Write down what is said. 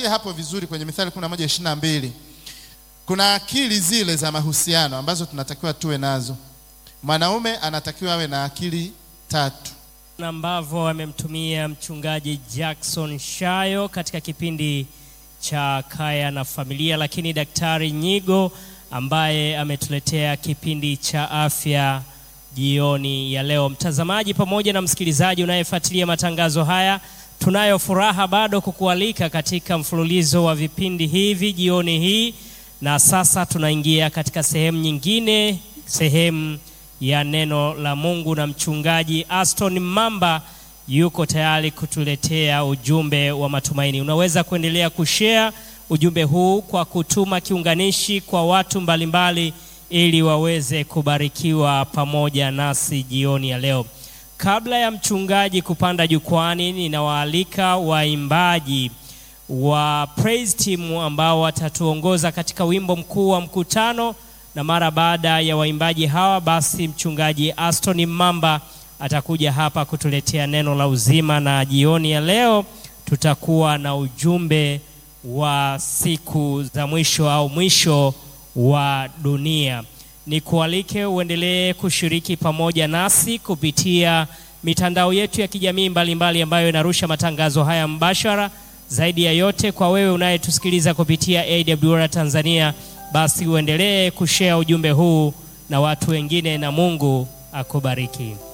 tuangazie hapo vizuri kwenye Mithali 11:22. Kuna akili zile za mahusiano ambazo tunatakiwa tuwe nazo. Mwanaume anatakiwa awe na akili tatu. na ambavyo amemtumia mchungaji Jackson Shayo katika kipindi cha Kaya na Familia, lakini Daktari Nyigo ambaye ametuletea kipindi cha afya jioni ya leo. Mtazamaji pamoja na msikilizaji unayefuatilia matangazo haya, tunayo furaha bado kukualika katika mfululizo wa vipindi hivi jioni hii, na sasa tunaingia katika sehemu nyingine, sehemu ya neno la Mungu, na mchungaji Aston Mamba yuko tayari kutuletea ujumbe wa matumaini. Unaweza kuendelea kushare ujumbe huu kwa kutuma kiunganishi kwa watu mbalimbali ili waweze kubarikiwa pamoja nasi jioni ya leo. Kabla ya mchungaji kupanda jukwani, ninawaalika waimbaji wa praise team ambao watatuongoza katika wimbo mkuu wa mkutano, na mara baada ya waimbaji hawa, basi mchungaji Aston Mamba atakuja hapa kutuletea neno la uzima, na jioni ya leo tutakuwa na ujumbe wa siku za mwisho au mwisho wa dunia. Nikualike uendelee kushiriki pamoja nasi kupitia mitandao yetu ya kijamii mbalimbali ambayo inarusha matangazo haya mbashara. Zaidi ya yote, kwa wewe unayetusikiliza kupitia AWR Tanzania, basi uendelee kushare ujumbe huu na watu wengine, na Mungu akubariki.